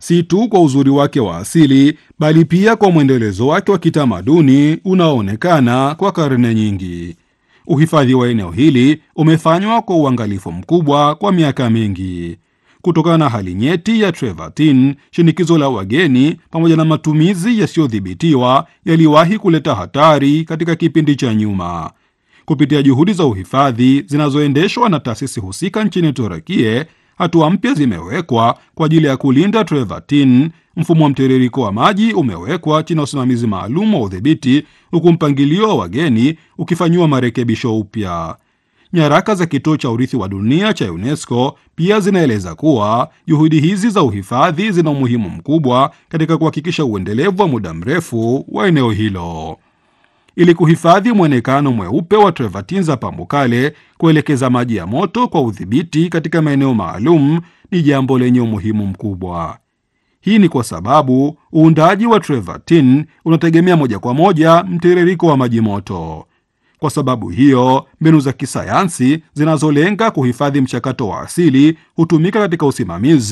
si tu kwa uzuri wake wa asili, bali pia kwa mwendelezo wake wa kitamaduni unaoonekana kwa karne nyingi. Uhifadhi wa eneo hili umefanywa kwa uangalifu mkubwa kwa miaka mingi. Kutokana na hali nyeti ya Trevertin, shinikizo la wageni pamoja na matumizi yasiyodhibitiwa yaliwahi kuleta hatari katika kipindi cha nyuma. Kupitia juhudi za uhifadhi zinazoendeshwa na taasisi husika nchini Turukia, hatua mpya zimewekwa kwa ajili ya kulinda Trevertin. Mfumo wa mtiririko wa maji umewekwa chini ya usimamizi maalum wa udhibiti, huku mpangilio wa wageni ukifanyiwa marekebisho upya. Nyaraka za kituo cha urithi wa dunia cha UNESCO pia zinaeleza kuwa juhudi hizi za uhifadhi zina umuhimu mkubwa katika kuhakikisha uendelevu wa muda mrefu wa eneo hilo. Ili kuhifadhi mwonekano mweupe wa Trevertin za Pamukkale, kuelekeza maji ya moto kwa udhibiti katika maeneo maalum ni jambo lenye umuhimu mkubwa. Hii ni kwa sababu uundaji wa Trevertin unategemea moja kwa moja mtiririko wa maji moto. Kwa sababu hiyo, mbinu za kisayansi zinazolenga kuhifadhi mchakato wa asili hutumika katika usimamizi